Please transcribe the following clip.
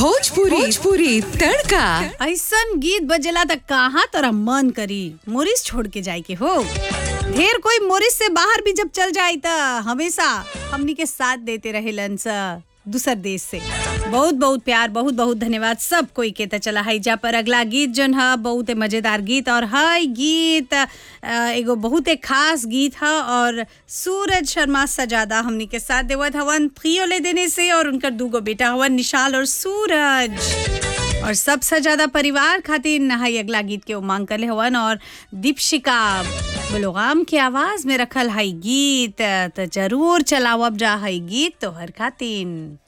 भोजपुरी भोजपुरी तड़का ऐसन गीत बजेला त कहाँ तोरा मन करी मोरिस छोड़ के जाए के हो ढेर कोई मोरिस से बाहर भी जब चल जाए त हमेशा हमनी के साथ देते रहेलन स दूसर देश से बहुत बहुत प्यार बहुत बहुत धन्यवाद सब कोई के त चला है जा पर अगला गीत जन ह बहुत मजेदार गीत और है गीत अ, एगो बहुत खास गीत ह और सूरज शर्मा सजादा हमनी के साथ देवत हवन थ्रियो ले देने से और उनकर दूगो बेटा हवन निशाल और सूरज और सबसे ज्यादा परिवार खातिर नहाई अगला गीत के उमांग करले हवन और दीपशिका बलोगाम के आवाज में रखल हई गीत त जरूर चलावब जा हई गीत तोहर खातिर